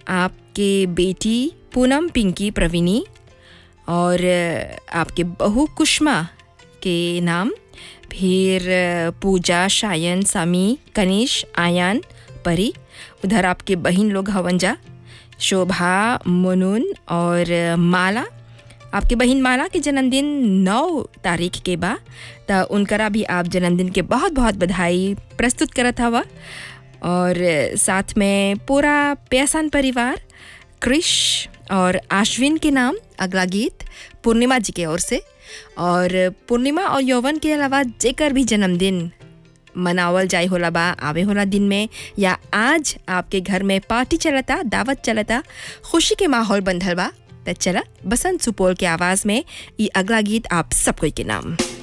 आपके बेटी पूनम पिंकी प्रवीणी और आपके बहू कुष्मा के नाम फिर पूजा शायन सामी कनिश आयान परी उधर आपके बहन लोग हवंजा शोभा मुनुन और माला आपके बहन माला के जन्मदिन नौ तारीख के बा त उनकरा भी आप जन्मदिन के बहुत बहुत बधाई प्रस्तुत करत हवा और साथ में पूरा प्यासान परिवार क्रिश और आश्विन के नाम अगला गीत पूर्णिमा जी के ओर से और पूर्णिमा और यौवन के अलावा जेकर भी जन्मदिन मनावल जाए होला बा आवे होला दिन में या आज आपके घर में पार्टी चलता दावत चलता खुशी के माहौल बंधल बा त चला बसंत सुपौल के आवाज़ में ये अगला गीत आप सब कोई के नाम